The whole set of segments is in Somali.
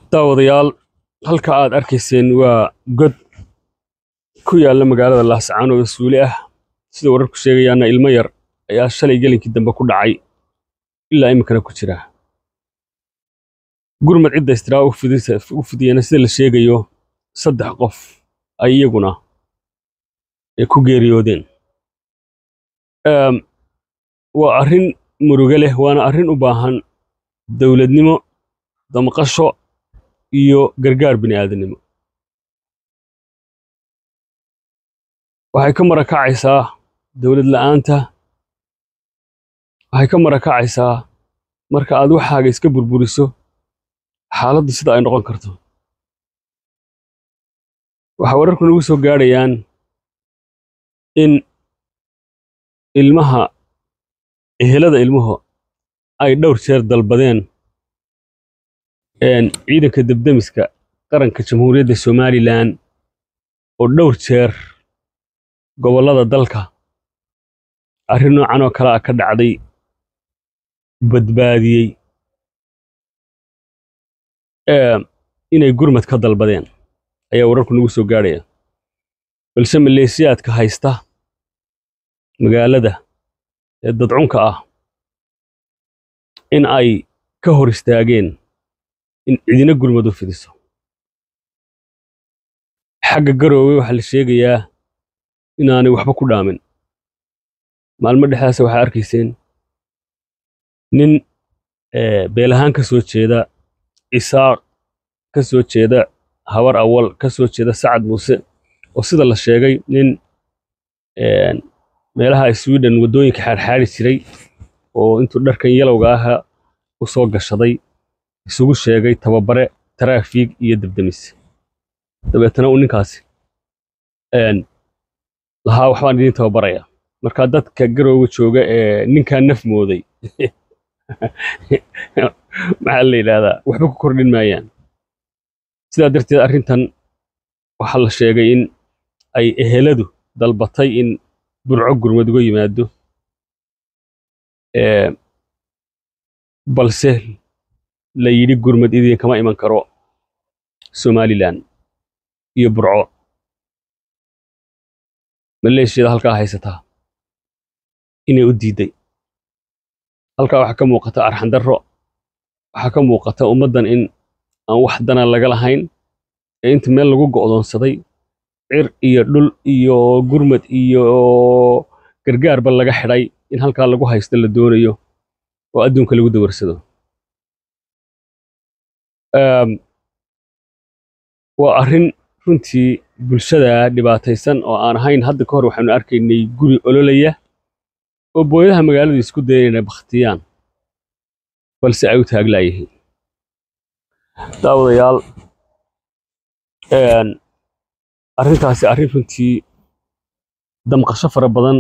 daawadayaal halka aad arkayseen waa god ku yaalla magaalada laascaanood oo suuli ah sida wararku sheegayaana ilmo yar ayaa shalay gelinkii dambe ku dhacay ilaa iminkana ku jira gurmad cidda istiraa u fidiyana sida la sheegayo saddex qof ay iyaguna ay ku geeriyoodeen waa arrin muruge leh waana arrin u baahan dowladnimo damqasho iyo gargaar bini aadamnimo waxay ka marakacaysaa dowlad la'aanta waxay ka marakacaysaa marka aad waxaaga iska burburiso xaaladdu sida ay noqon karto waxaa wararku nagu soo gaadhayaan in ilmaha ehelada ilmuhu ay dhowr jeer dalbadeen ciidanka debdemiska qaranka jamhuuriyadda somalilan oo dhowr jeer gobollada dalka arrin noocan oo kale ah ka dhacday badbaadiyey inay gurmad ka dalbadeen ayaa wararku nagu soo gaadhaya balse maleesiyaadka haysta magaalada ee dadcunka ah in ay ka hor istaageen in cidina gurmad u fidiso xagga garoowe waxaa la sheegayaa inaanay waxba ku dhaamin maalmo dhexdaasa waxaa arkayseen nin beelahaan ka soo jeeda isaaq ka soo jeeda habar awal ka soo jeeda sacad muuse oo sida la sheegay nin meelaha sweden waddooyinka xaarxaari jiray oo intuu dharkan yalowga aha u soo gashaday isugu sheegay tababare taraafiig iyo debdemis dabeetana uu ninkaasi lahaa waxbaan idiin tababaraya markaa dadka garooga jooga ee ninkaa naf mooday maxaa la yidhaahdaa waxba ku kordhin maayaan sidaa darteed arrintan waxaa la sheegay in ay eheladu dalbatay in burco gurmad uga yimaado balse la yidhi gurmad idinkama iman karo somalilan iyo burco maleeshiyada halkaa haysataa inay u diidday halkaa waxaa ka muuqata arxandarro waxaa ka muuqata ummaddan in aan wax dana laga lahayn ee inta meel lagu go'doonsaday cir iyo dhul iyo gurmad iyo gargaarba laga xidhay in halkaa lagu haysto la doonayo oo adduunka lagu dawarsado waa arrin runtii bulshada dhibaataysan oo aan ahayn hadda ka hor waxaanu arkaynay guri ololaya oo booyadaha magaaladu isku dayeen inay bakhtiyaan balse ay u taaglaayihiin daawadayaal arrintaasi arrin runtii damqasho fara badan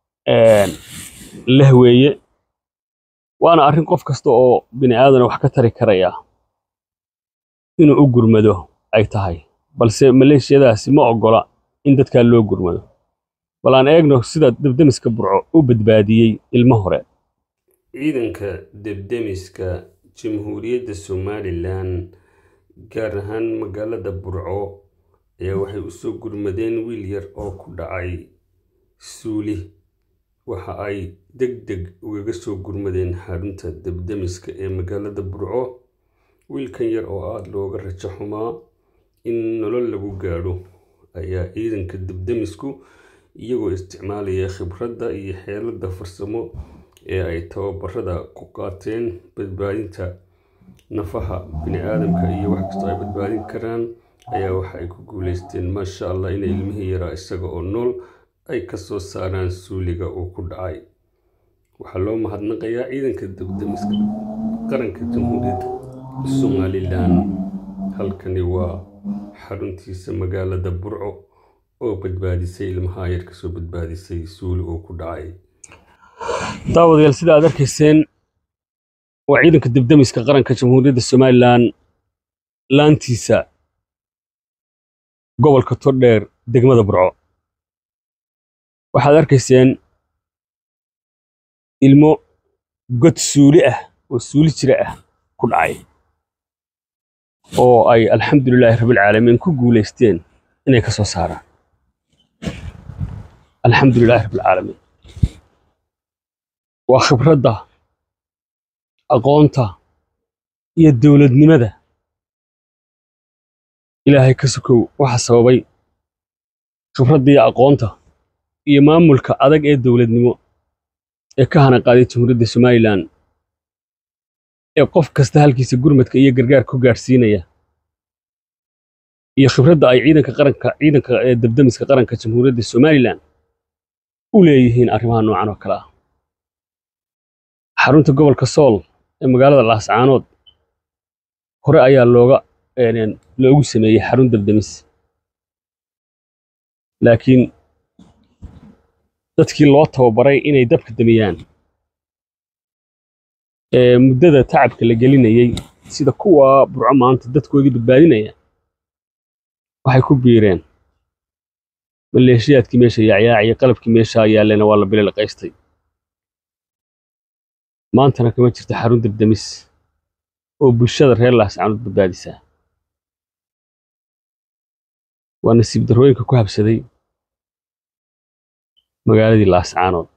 leh weeye waana arrin qof kasta oo bini aadana wax ka tari karaya inuu u gurmado ay tahay balse maleeshiyadaasi ma oggola in dadkaa loo gurmado bal aan eegno sida debdemiska burco u badbaadiyey ilmo hore ciidanka debdemiska jamhuuriyadda somalilan gaar ahaan magaalada burco ayaa waxay u soo gurmadeen wiil yar oo ku dhacay suuli waxa ay deg deg ugaga soo gurmadeen xarunta debdemiska ee magaalada burco wiilkan yar oo aada looga rajo xumaa in nolol lagu gaadho ayaa ciidanka debdemisku iyagoo isticmaalaya khibradda iyo xeeladda farsamo ee ay tababarada ku qaateen badbaadinta nafaha bini aadamka iyo wax kastoo ay badbaadin karaan ayaa waxa ay ku guulaysteen maasha allah inay ilmihii yaraa isaga oo nool ay ka soo saaraan suuliga uu ku dhacay waxaa loo mahadnaqayaa ciidanka debdemiska qaranka jamhuuriyadda somalilan halkani waa xaruntiisa magaalada burco oo badbaadisay ilmaha yar kasoo badbaadisay suuli uu ku dhacay daawadayaal sida aad arkayseen waa ciidanka debdemiska qaranka jamhuuriyadda somalilan laantiisa gobolka tordheer degmada burco waxaad arkayseen ilmo god suuli ah oo suuli jira ah ku dhacay oo ay alxamdulilaahi rabbilcaalamiin ku guulaysteen inay ka soo saaraan alxamdulilaahi rabbilcaalamiin waa khibradda aqoonta iyo dowladnimada ilaahay ka sokow waxa sababay khibradda iyo aqoonta iyo maamulka adag ee dowladnimo ee ka hana qaaday jamhuuriyadda somalilan ee qof kasta halkiisa gurmadka iyo gargaar ku gaadhsiinaya iyo khibradda ay ciidanka qaranka ciidanka ee dabdamiska qaranka jamhuuriyadda somalilan u leeyihiin arrimaha noocan oo kale ah xarunta gobolka sool ee magaalada laascaanood hore ayaa looga loogu sameeyey xarun dabdamis laakiin dadkii loo tababaray inay dabka damiyaan ee muddada tacabka la gelinayey sida kuwa burco maanta dadkoodii badbaadinaya waxay ku biireen maleeshiyaadkii meesha yaacyaacaya qalabkii meesha yaallena waa la bililaqaystay maantana kama jirto xarun dabdamis oo bulshada reer laascaanood badbaadisaa waa nasiib darrooyinka ku habsaday magaaladii laascaanood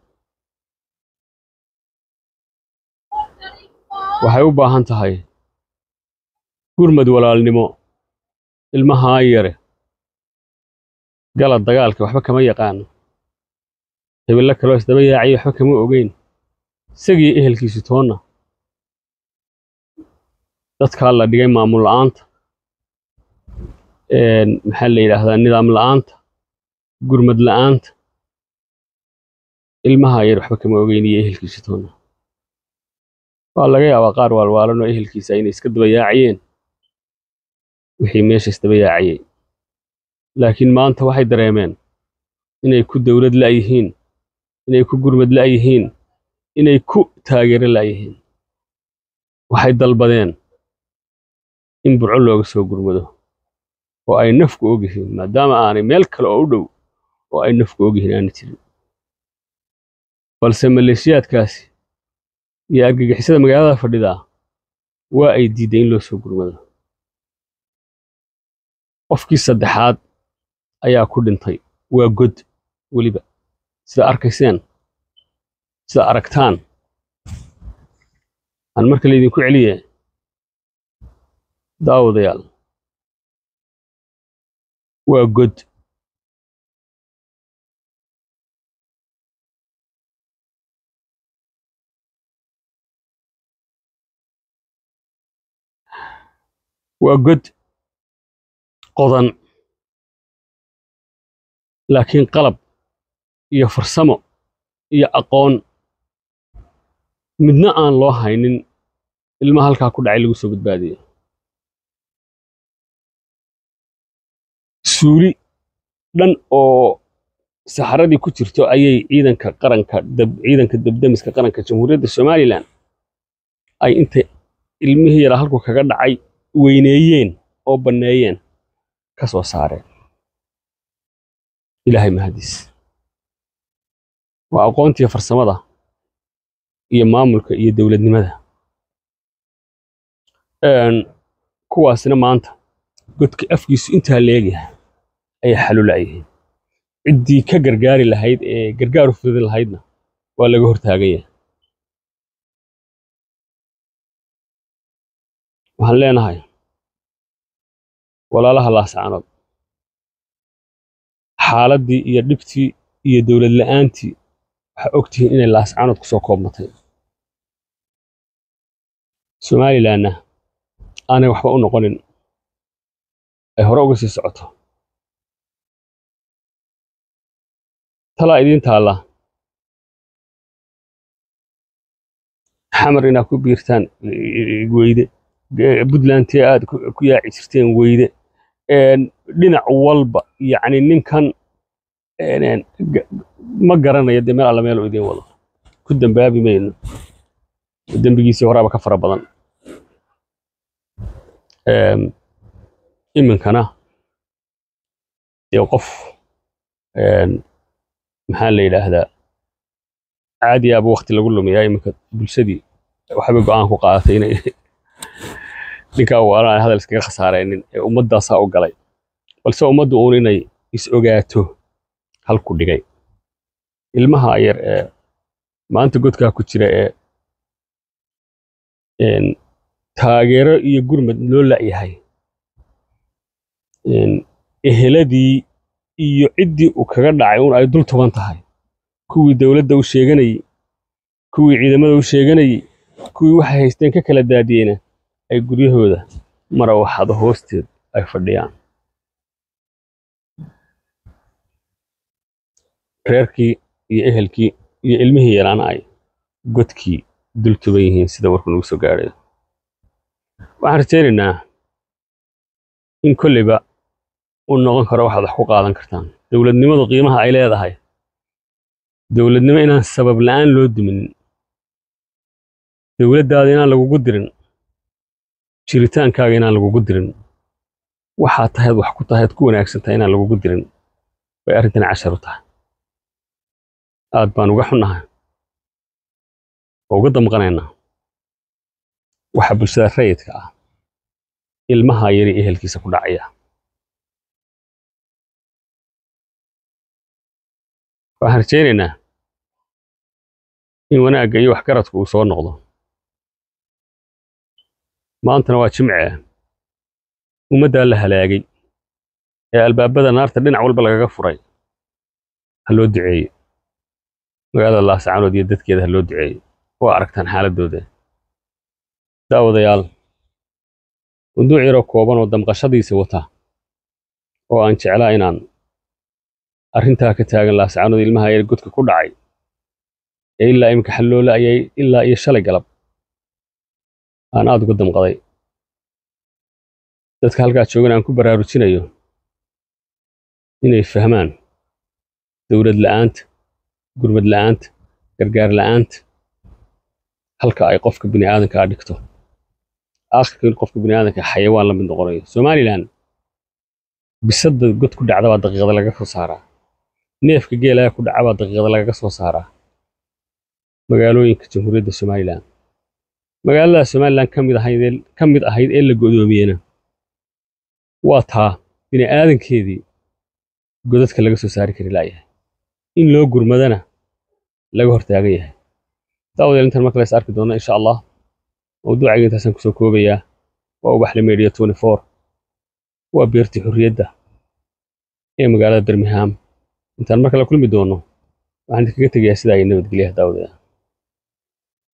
waxay u baahan tahay gurmad walaalnimo ilmahaa yare gala dagaalka waxba kama yaqaano hebello kaloo isdaba yaacay waxba kama ogeyn isagii ehelkiisu toonna dadkaa la dhigay maamul la'aanta maxaa la yidhaahdaa nidaam la'aanta gurmad la'aanta ilmaha yar waxba kama ogeyn iyo ehelkiisu toonna waa laga yaabaa qaar waalwaalan oo ehelkiisa inay iska daba yaacayeen wixii meesha isdaba yaacayey laakiin maanta waxay dareemeen inay ku dowlad la'yihiin inay ku gurmad la'yihiin inay ku taageero la'yihiin waxay dalbadeen in burco looga soo gurmado oo ay nafku ogyihiin maadaama aanay meel kale oo u dhow oo ay nafku ogyihiin aana jirin balse maleeshiyaadkaasi iyo argagixisada magaalada fadhidaa waa ay diidday in loo soo gurmado qofkii saddexaad ayaa ku dhintay waa god weliba sida arkayseen sida aragtaan aan marka laydinku celiye daawadayaal waa god waa god qodan laakiin qalab iyo farsamo iyo aqoon midna aan loo haynin ilma halkaa ku dhacay lagu soo badbaadiyo suuli dhan oo saxaradii ku jirto ayay ciidanka qaranka ciidanka dabdamiska qaranka jamhuuriyadda somalilan ay intay ilmihii yaraa halku kaga dhacay weyneeyeen oo banneeyeen ka soo saareen ilaahay mahadiis waa aqoontiiyo farsamada iyo maamulka iyo dowladnimada kuwaasina maanta godka afkiisu intaa leegyahay ayay xalulayihiin ciddii ka gargaari lahayd ee gargaar u fududin lahaydna waa laga hortaagan yahay waxaan leenahay walaalaha laascaanood xaaladdii iyo dhibtii iyo dowlad la'aantii waxaa og tihiin inay laascaanood ku soo koobmatay somalilanna aanay waxba u noqonin ay hore uga sii socoto talaa idiin taalla xamar inaad ku biirtaan weyde puntlandtee aad ku yaaci jirteen weyde dhinac walba yacni ninkan ma garanayo dee meel alla meel u idiin wado ku dambaabi mayno dembigiisii horaaba ka fara badan iminkana dee qof maxaa la yidhaahdaa caadiyaaba wakti lagu lumiyaa iminka bulshadii waxbay go'aan ku qaadatay inay ninkaa waalan aan hadal iskaga khasaaraynin ee ummaddaasaa u galay balse ummaddu uun inay is ogaato halku dhigay ilmaha yar ee maanta godkaa ku jira ee taageero iyo gurmad loo la'yahay eheladii iyo ciddii uu kaga dhacay un ay dul tuban tahay kuwii dowladda u sheeganayey kuwii ciidamada u sheeganayey kuwii waxay haysteen ka kala daadiyeyna ay guryahooda marawaxado hoosteed ay fadhiyaan reerkii iyo ehelkii iyo ilmihii yaraana ay godkii dul tuban yihiin sida warku nagu soo gaadhay waxaan rajaynaynaa in kolleyba uu noqon karo waxaad wax ku qaadan kartaan dowladnimadu qiimaha ay leedahay dowladnimo inaan sabab la'aan loo duminin dowladdaada inaan lagugu dirin jiritaankaaga inaan lagugu dirin waxaad tahayd wax ku tahayd ku wanaagsan tahay inaan lagugu dirin bay arrintani cashar u tahay aad baan uga xunnahay oo uga damqanaynaa waxa bulshada rayidka ah ilmaha yari ehelkiisa ku dhacaya waxaan rajaynaynaa in wanaagga iyo waxgaradku uu soo noqdo maantana waa jimce ummaddaa la halaagay ee albaabada naarta dhinac walba lagaga furay ha loo duceeyo magaalada laascaanood iyo dadkeeda ha loo duceeyo waa aragtaan xaaladdooda daawadayaal munduuc yaroo kooban oo damqashadiisa wata oo aan jeclaa inaan arrintaa ka taagan laascaanood ilmaha yar godka ku dhacay ee ilaa iminka xalloola ayay ilaa iyo shalay galab aan aad uga damqaday dadka halkaa joogan aan ku baraarujinayo inay fahmaan dowlad la'aanta gurmad la'aanta gargaar la'aanta halka ay qofka bini aadankaa dhigto aakhirka in qofka bini aadanka xayawaan la mid noqonayo somalilan bisadda god ku dhacda baa daqiiqada laga soo saaraa neefka geelaya ku dhaca baa daqiiqada lagaga soo saaraa magaalooyinka jamhuuriyadda somalilan magaalada somalilan ka mid ahayd ka mid ahayd ee la godoomiyena waa taa bini aadankeedii godadka laga soo saari kari laayahay in loo gurmadana laga hortaagan yahay daawadeel intan marka lays arki doono insha allah mawduucayga intaasaan kusoo koobayaa waa ubaxle media twenty four waa beertii xurriyadda ee magaalada birmingham intaan mar kale kulmi doono waxaan idinkaga tegayaa sidaa iyo nabadgelyaha daawadayaa